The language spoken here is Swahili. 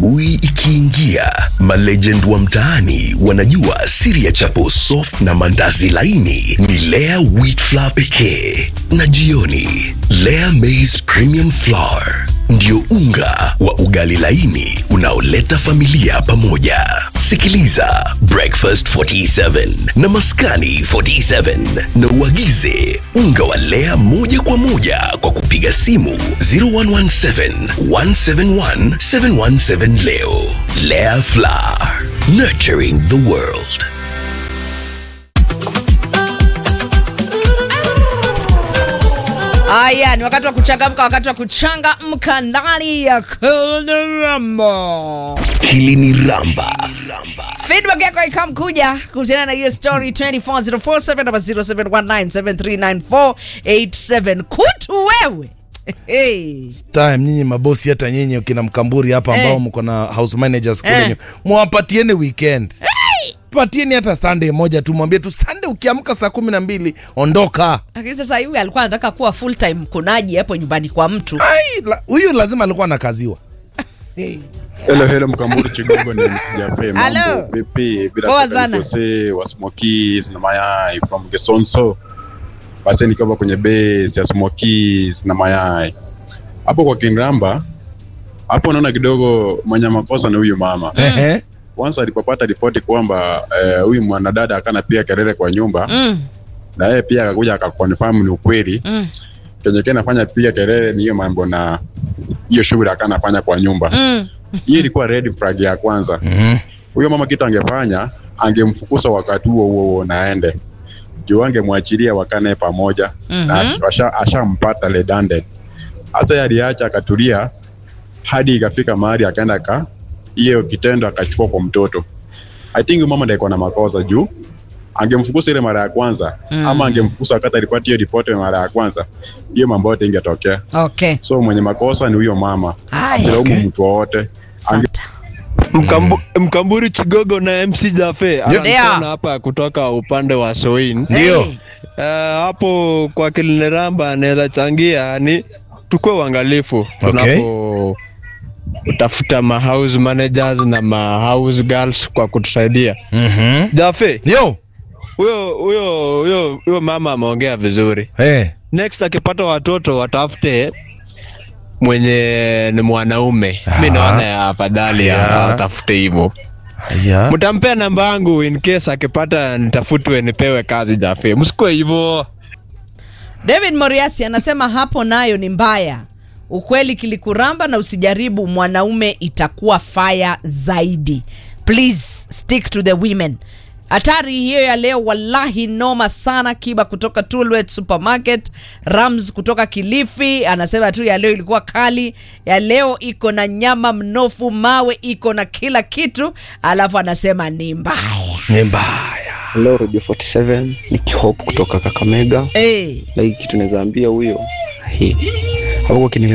Asubuhi ikiingia, malegend wa mtaani wanajua siri ya chapo soft na mandazi laini ni Lea wheat flour pekee, na jioni Lea maize premium flour ndio unga wa ugali laini unaoleta familia pamoja. Sikiliza Breakfast 47 na Maskani 47 na uagize unga wa Lea moja kwa moja kwa kupiga simu 0117 171 717 leo. Lea Flour, nurturing the world. Aya, ni wakati wa kuchangamka, wakati wa kuchangamka ndani ya Kolorama. Hili ni Ramba. Feedback yako ikamkuja kuhusiana na hiyo story 24047 namba 0719739487 kutu wewe hey. time nyinyi mabosi hata nyinyi kina mkamburi hapa ambao Eh. mko na house managers kule Eh. hey. mwapatieni weekend patieni hata sunday moja tu mwambie tu sunday ukiamka saa kumi na mbili ondoka Lakini sasa hivi alikuwa anataka kuwa full time mkunaji hapo nyumbani kwa mtu Ai, la- huyu lazima alikuwa anakaziwa Hello, hello Mkamburu Chigogo ni msijafe Hello. mambo vipi? Bila Poa shaka sana. niko se wa Smokies na mayai from Gesonso. Basi nikiwa kwenye base ya Smokies na mayai. Hapo kwa Kingramba hapo naona kidogo mwenye makosa ni huyu mama. Ehe. Once alipopata ripoti kwamba eh, huyu mwanadada akana pia kelele kwa nyumba mm, na yeye pia akakuja akakonfirm ni ukweli. mm, Kenye kile nafanya pia kelele ni hiyo mambo na hiyo shughuli akanafanya kwa nyumba. mm. Hii ilikuwa red flag ya kwanza. Mhm. huyo mama kitu angefanya angemfukuza wakati huo huo huo naende juu angemwachilia wakane pamoja Mhm. na ash- asha- ashampata redundant hasa aliacha akatulia hadi ikafika mahali akaenda ka hiyo kitendo akachukua kwa mtoto i think huyu mama ndiye iko na makosa juu angemfukuza ile mara ya kwanza Mm. ama angemfukuza wakati alipata hiyo ripoti mara ya kwanza hiyo mambo yote ingetokea Okay. so mwenye makosa ni huyo mama Haya. asilaumu Okay. mtu wowote Santa. Mkambu, Mkamburi Chigogo na MC Jafe Ndio. anakona hapa kutoka upande wa Soin. Ndio. Hey. Eh, hapo kwa Kilineramba anaweza changia ni tukue uangalifu tunapo utafuta ma house managers na ma house girls kwa kutusaidia. Mhm. Jafe, yo huyo huyo huyo huyo mama ameongea vizuri. hey. Next akipata watoto watafute mwenye ni mwanaume. Mi Ah. naona ya afadhali Yeah. atafute hivyo. yeah. mtampea namba yangu in case akipata nitafutwe nipewe kazi Jafe. Msikue hivyo. David Moriasi anasema hapo nayo ni mbaya. Ukweli kilikuramba na usijaribu mwanaume itakuwa fire zaidi. Please stick to the women. Hatari hiyo ya leo wallahi noma sana. Kiba kutoka Tulwet Supermarket, Rams kutoka Kilifi anasema tu ya leo ilikuwa kali, ya leo iko na nyama mnofu, mawe iko na kila kitu, alafu anasema ni mbaya. ni mbaya Hello Radio 47 ni Kihope kutoka Kakamega. Hey. Na hii kitu naweza ambia huyo hii hapo kwa